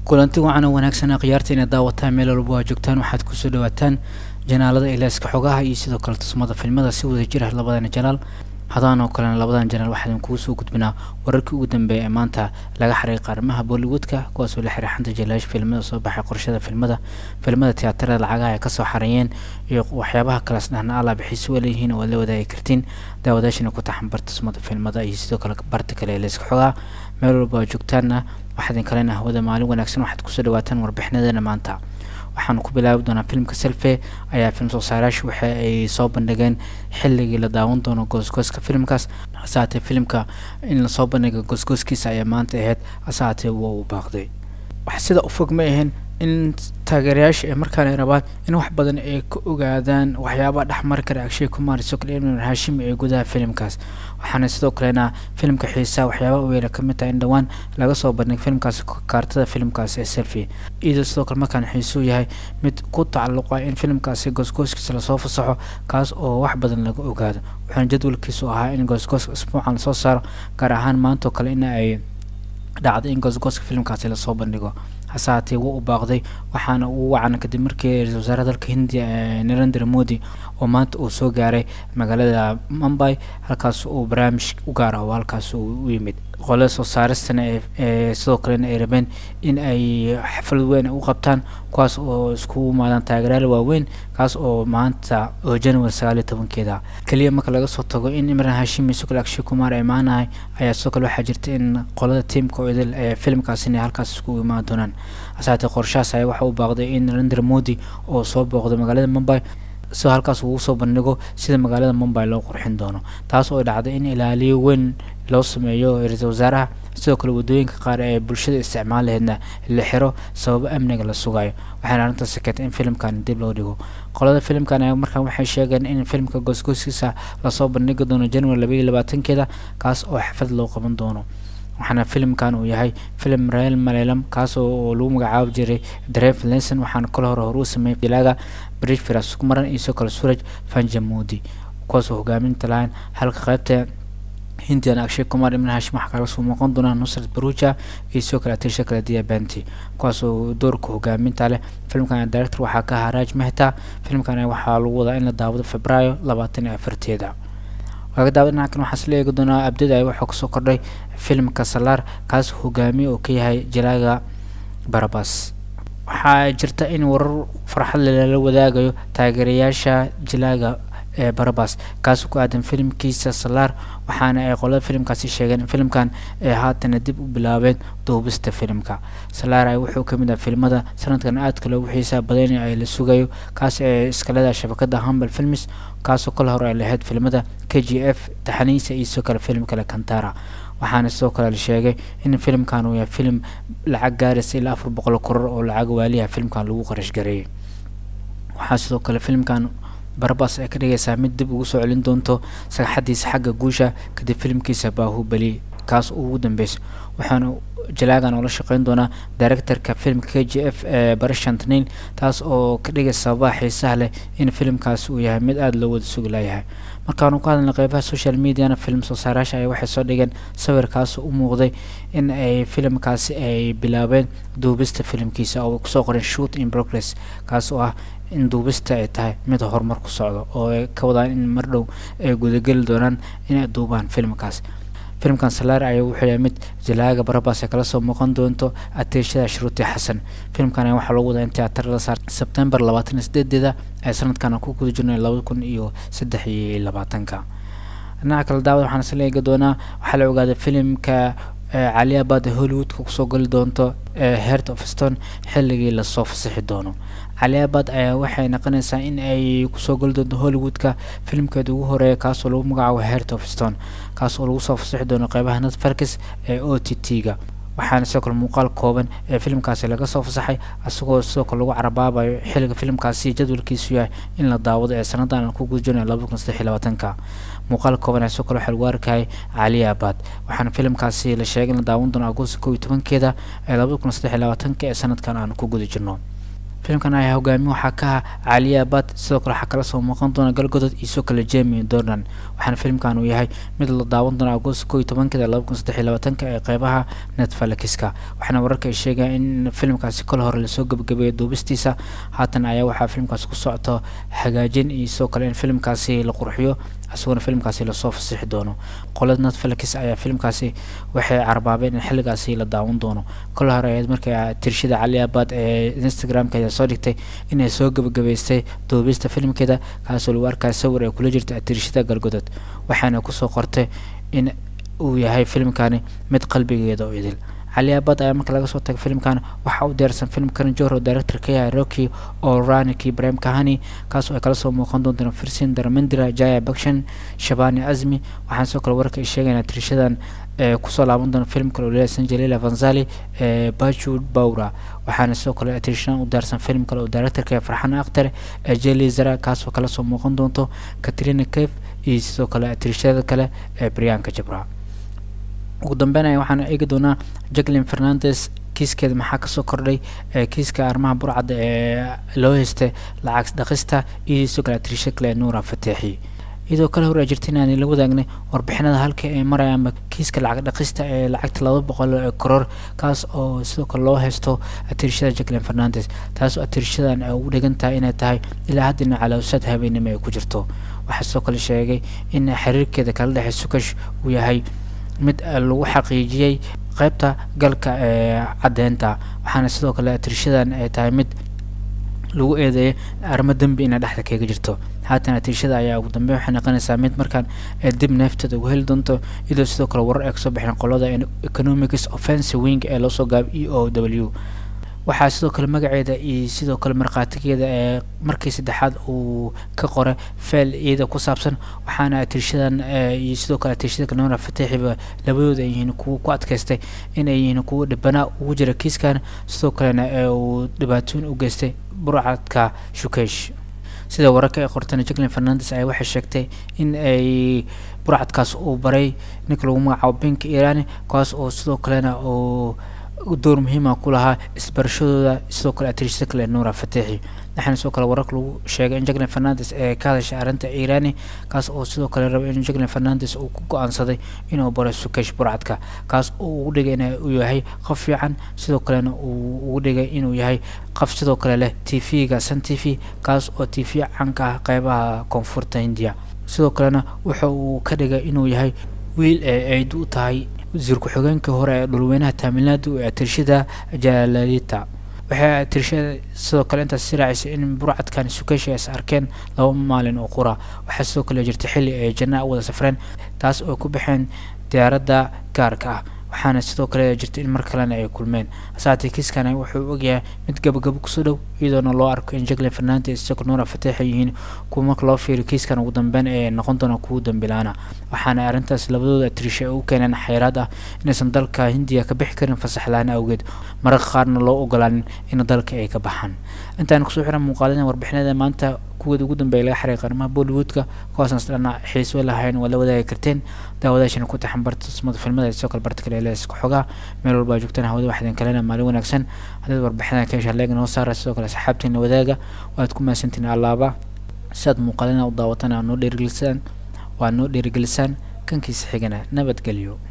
kulanti wacan oo wanaagsan khiyaarta inaad daawataan meel walba waa joogtaan waxaad kusoo dhawaataan janaalada ilaaska xogaha iyo sidoo kale tusmada filmada si wada jir ah labadana janaal hadaan oo kalena labadan janaal waxaan kugu soo gudbinaa wararkii ugu dambeeya ee maanta laga xaray qaarmaha bollywoodka kuwaasoo la xiray xanta jalaash filmada soo baxay qorshada filmada filmada tiyaatarada lacagaha ay kasoo xareeyeen iyo waxyaabaha kaleas dhahna alla bixiisi waa leeyihiin oo aad la wadaagi kartiin daawadaashina ku taxan bar tusmada filmada iyo sidoo kale barta kale ee layska xogaa meel walba waa joogtaana waxaadin kalena hawada maalin wanaagsan waxaad kusoo dhawaataan warbixinadeena maanta waxaanu ku bilaabi doonaa filimka selfe ayaa film soo saarayaashu waxa ay soo bandhigeen xilligii la daawan doono goosgooska filimkaas hase haatee filimka in lasoo bandhiga goosgooskiisa ayaa maanta ahayd hase haatee waa uu baaqday wax sida u fog ma ahayn in taageerayaasha ee markaan ay rabaan in wax badan ay ka ogaadaan waxyaabaha dhexmari kara agshay kumar sokol imran hashim ee gudaha filimkaas waxaana sidoo kalena filimka xiisaa waxyaabaha weela ka mid tahay in dhowaan laga soo bandhig filimkaas kaartada filimkaas ee selfie iyadoo sidoo kale markaan xiisuu yahay mid ku tacalluqa in filimkaasi goosgooskiisa lasoo fasaxo kaas oo wax badan laga ogaado waxaana jadwalkiisu ahaa in goosgooska isbuucan lasoo saaro gaar ahaan maantoo kale in ay dhacday in goosgooska filimkaasi lasoo bandhigo hase haatee wuu u baaqday waxaana uu wacan kadib markii ra-iisul wasaaraha dalka hindiya ee narendra modi oo maanta uu soo gaaray magaalada mumbai halkaas uu barnaamij u gaar ah oo halkaas uu u yimid qolada soo saaristana ee sidoo kalena ay rabeen in ay xaflad weyn u qabtaan kuwaas oo isku imaadaan taageerayaal waaweyn kaas oo maanta oo january sagaaliyo tobankeeda keliya marka laga soo tago in imran hashim iyo sokol akshay kumar ay maanahay ayaa sidoo kale waxaa jirta in qolada tiamka oo idil ee filimkaasi inay halkaas isku imaan doonaan hasaatee qorshahaas ayaa waxa uu baaqday in narendra modi oo soo booqday magaalada mumbai si halkaas uu soo bandhigo sida magaalada mumbai loo qurxin doono taas oo dhacday in ilaaliyo weyn loo sameeyo ra-iisul wasaaraha sidoo kale waddooyinka qaar ee bulshada isticmaal laheedna la xiro sababo amniga la sugayo waxaana arrintaasi keentay in filimkan dib loo dhigo qolada filimkan ayaa markaan waxay sheegeen in filimka goosgooskiisa lasoo bandhigi doono january labaiyo labaatankeeda kaas oo xaflad loo qaban doono waxaana filimkan uu yahay filim rael malelam kaas oo lagu magacaabi jiray dreve lenson waxaana kale hore hore u sameeyey dilaaga bridge firas kumaran iyo sidoo kale suraj fanjamudi kuwaas oo hogaaminta lahayn halka qaybta hindian akshay kumar imran hashim waxaa kaga soo muuqan doonaa nusrat baruja iyo sidoo kale atisha kale dia banti kuwaas oo doorka hogaaminta leh filimkan director waxaa ka ahaa raj mehta filimkan waxaa lagu wadaa in la daawado februaayo labaatan iyo afarteeda laga daawada dhinacan waxaa isla eegi doonaa abdada ay waxaa kusoo kordhay filimka salaar kaas hogaamiye oo ka yahay jalaaga barabas waxaa jirta in warar farxad lala wadaagayo taageerayaasha jalaaga ee barabas kaas ku aadan filimkiisa salaar waxaana ay qolada filimkaasi sheegeen in filimkan ay haatana dib u bilaabeen duubista filimka salaar ay wuxuu ka mid ah filimada sanadkan aadka loogu xiisaa badan ay la sugayo kaas ee iskaleda shabakada humble films kaasoo kale hore ay lahayd filimada k g f taxaniisa iyo sidoo kale filim kale kantara waxaana sidoo kale la sheegay in filimkan uu yahay filim lacag gaaraysa ilaa afar boqol koror oo lacag waaliha filimkan lagu qarash gareeyay waxaa sidoo kale filimkan barabas ay ka dhigaysaa mid dib ugu soo celin doonto sagaxadiisa xagga guusha kadib filimkiisa baahubali kaas ugu dambeysa waxaana jalaagan oo la shaqeyn doonaa directorka filimka k g f ee barashantnail taas oo ka dhigaysa sababaha xiisaha leh in filimkaas uu yahay mid aada loo wada sugi layahay markaanu ka hadalnay qeybaha social mediana film soo saarayaasha ay waxay soo dhigeen sawirkaas u muuqday in ay filimkaasi ay bilaabeen duubista filimkiisa oo kusoo qoren shoot in progress kaas oo ah in duubista ay tahay mid horumar ku socdo oo ay ka wadaan in mar dhow ay gudageli doonaan inay duubaan filimkaas filimkan salaar ayaa wuxuu yahay mid jalaaga barabas ay kala soo muuqan doonto ateeshada shruuti xasan filimkan ayaa waxaa loogu wadaa in tiyaatar la saar sebtembar labaatan iyo sideedeeda ee sanadkan ku guda jirnay laba kun iyo saddex iyo labaatanka dhinaca kale daawad waxaan isla eegi doonaa waxaa la ogaaday filimka caliabad ee hollywoodka kusoo gali doonto ee heart of stone xilligii lasoo fasaxi doono caliabad ayaa waxay noqonaysaa in ay kusoo gali doonto hollywoodka filimkeeda ugu horeeya kaasoo lagu magacaabo heart of stone kaas oo lagu soo fasaxi doono qeybaha netfarkis ee o t t-ga waxaana sidoo kale muuqaal kooban ee filimkaasi laga soo fasaxay isagoo sidoo kale lagu carabaabayo xilliga filimkaasi jadwalkiisu yahay in la daawado ee sanadan aan ku guda jirnay laba kun saddex iyo labaatanka muuqaal kooban ee sidoo kale waxaa lagu arkayay caliabad waxaana filimkaasi la sheegay in la daawan doono agosto kow iyo tobankeeda ee laba kun saddex iyo labaatanka ee sanadkan aan ku guda jirno filimkan ayaa hogaamiye waxaa ka ah caliya abad sidoo kale waxaa kala soo muuqan doona galgodod iyo sidoo kale jemi dornan waxaana filimkan uu yahay mid la daawan doona agost koo iyo tobankeeda laba kun saddex iyo labaatanka ee qeybaha netfalixka waxaana wararka ay sheegaya in filimkaasi kol hore lasoo gebagabeeyay duubistiisa haatan ayaa waxaa filimkaasi ku socto hagaajin iyo sidoo kale in filimkaasi la qurxiyo isaguna filimkaasi lasoo fasixi doono qolada netflix ayaa filimkaasi waxay carbaabeen in xilligaasi la daawan doono kol hore ahayd markii tirshada cali abad ee instagramkeeda soo dhigtay inay soo gebagabeystay duubista filimkeeda kaasoo lagu arkaya sawir ay kula jirta tirshada galgodod waxaana kusoo qortay in uu yahay filimkani mid qalbigeeda oo idil cali abad ayaa marka laga soo tago filimkan waxaa u diyaarsan film karan johro director ka yahay rocky oo raniki ibrahim kahani kaasoo ay kala soo muuqan doontaan firsin darmandira jaya bakshan shabani azmi waxaan sidoo kale wararka ay sheegayna tirishadan ee kusoo laaban doona film kale oo leeyahay sanjalila vanzali ee bachud bawra waxaana sidoo kale tirishadan u diyaarsan film kale oo directorka ee farxan akhtar ee jeli zara kaasoo kala soo muuqan doonto katrina cave iyo sidoo kale tirishada kale ee brianka jabra ugu dambeynaya waxaan eegi doonaa jacklin fernandes kiiskeeda maxaa kasoo kordhay ee kiiska arrimaha burcadda ee loo haystay lacag dhaqista iyo sidoo kale atirisha kale nuura fateexi iyadoo kale hor jirta inaan la wadaagnay warbixinada halka ay marayaan kiiska lacag dhaqista ee lacagta laba boqol ee koror kaas oo sidoo kale loo haysto atirishada jacklin fernandes taas oo atirishadan ay ugu dhigan tahay inay tahay ilaa haddina caloosad habeenimo ay ku jirto waxaa sidoo kale sheegay in xiriirkeeda kala dhexey sukash uu yahay mid lagu xaqiijiyey qeybta galka ee caddeynta waxaana sidoo kale atirishadan ay tahay mid lagu eedeeyay arrimo dembi inay dhexda kaga jirto haatan atiirshada ayaa ugu dambeyn waxay noqonaysaa mid markaan ee dib neefteeda ugu heli doonto iyadoo sidoo kale warar ay kasoo bixeen qolada economics offensive wing ee loosoo gaabo e o w waxaa sidoo kale magaceeda iyo sidoo kale markhaatigeeda ee markii saddexaad uu ka qoray feel iyada ku saabsan waxaana atirshadan iyo sidoo kale atirshada kalnoora fateexiba labadooda ay yihiin kuwa ku adkaystay inay yihiin kuwa dhibanaa ugu jira kiiskan sidoo kalena ee uu dhibaatooyin u geystay burcadka shukeesh sida wararka ay qorteen jacklin fernandes ayaa waxay sheegtay in ay burcadkaas uu baray ninka lagu magacaabo binka irani kaas oo sidoo kalena uu door muhiima ku lahaa isbarashadooda sidoo kale atirishada kale nuura fateexi waxaana sidoo kale wararka lagu sheegay in jacklin fernandes ee ka hadashay arrinta irani kaas oo sidoo kale rabay in jacklin fernandes uu ku go-aansaday inuu baro sukesh burcadka kaas oo ugu dhigay in uu yahay qof fiican sidoo kalena uu ugu dhigay inuu yahay qof sidoo kale leh t v-ga sun t v kaas oo t v canka ah qeybaha koonfurta hindiya sidoo kalena wuxa uu ka dhigay inuu yahay wiil ee ayd u tahay wasiir ku-xigeenkii hore ee dhulweynaha taamilaadu ee atirshada jalalita waxay atirshada sidoo kale intaas si raacisay in burcadkan sukeshi is arkeen laba maalin oo qura waxaa sidoo kale jirta xilli ay janna u wada safreen taas oo ku baxeen diyaaradda gaarka ah waxaana sidoo kale jirta in mar kalena ay kulmeen hasaatee kiiskana wuxuu ogyahay mid gabagabo kusoo dhow iyadoona loo arko in jacklin fernandes isagoo nuura fateexa yihiin kuwa marka loo fiiriyo kiiskan ugu dambeyn ee noqon doona kuwa dambilaana waxaana arrintaas labadooda atirisha ay u keeneen xayraad ah inaysan dalka hindiya ka bixi karin fasaxlaan awgeed mararka qaarna loo ogolaanin in dalka ay ka baxaan intaan kusoo xiran muuqaalada warbixinada maanta kuwooda ugu dambeeya laga xariiqay arrimaha bollywoodka kuwaasaan isdhana xiiswe lahayn waa la wadaagi karteen daawadaashana ku taxan barta tusmada filmada sidoo kale barta kale ee leeska xogaa meel walba aa joogtaan hawada waxaan kalena maalin wanaagsan haddaad warbixinada ka hesha leeg noo saara sidoo kale asxaabteena wadaaga waad ku mahadsantiin allaaba si aad muuqaalina u daawatan aa noo dhiirigelisaan waa noo dhiirigelisaan kankiisa xigana nabadgelyo